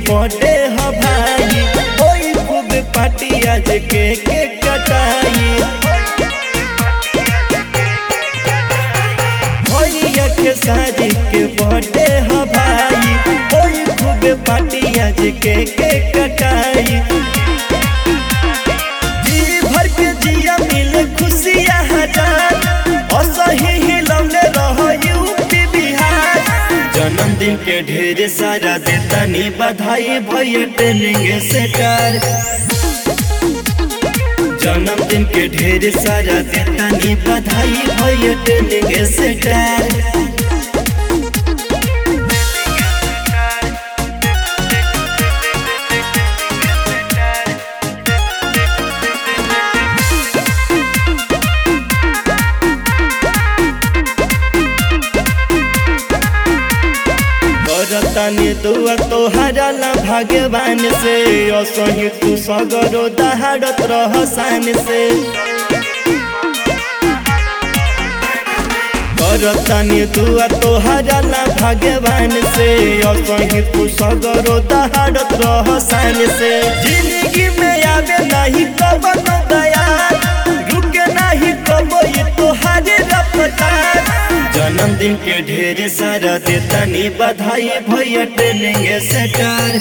Birthday ह भाई ओई खूब पार्टी आज के के कटाई भैया के शादी के बर्थडे ह भाई ओई खूब पार्टी आज के के कटाई जी भर के जिया मिले खुशियाँ हजार असही हिलौले रह यूपी बिहार जन्मदिन के ढेर सारा देतानी बधाई भैया ट्रेनिंग सेटर जन्मदिन के ढेर सारा देतानी बधाई भैया ट्रेनिंग सेटर करतानी दुआ तोहरा ला भगवान से असही तू सगरो दहाड़त रह शान से करतानी दुआ तोहरा ला भगवान से असही तू सगरो दहाड़त रह शान से जिंदगी में आवे नहीं कबन दया रुके नहीं कबो ये तोहारे रफ्तार जन्मदिन के ढेर सारा देतानी बधाई भैया ट्रेनिंग सेटर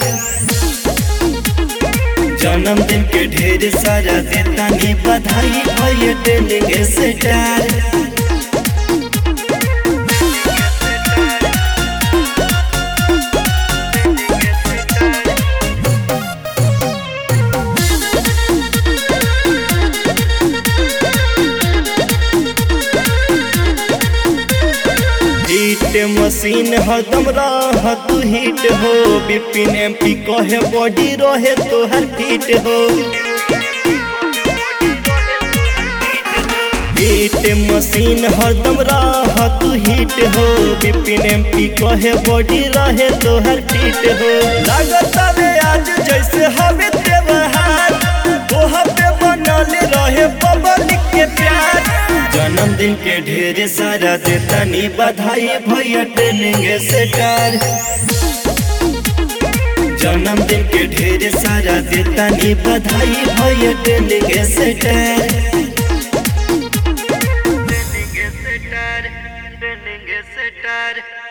जन्मदिन के ढेर सारा देतानी बधाई भैया ट्रेनिंग सेटर हिट मशीन हरदम रह तू हिट हो बिपिन एम पी कहे बॉडी रहे तोहर फिट हो हिट मशीन हरदम रह तू हिट हो बिपिन एम पी कहे बॉडी रहे तोहर फिट हो लागत रे आज जैसे हमें त्योहार तोह पे बनल रहे पब्लिक के प्यार जन्मदिन के ढेर सारा देतानी बधाई भैया ट्रेनिंग सेटर जन्मदिन के ढेर सारा देतानी बधाई भैया ट्रेनिंग सेटर Training is a star, training is a star.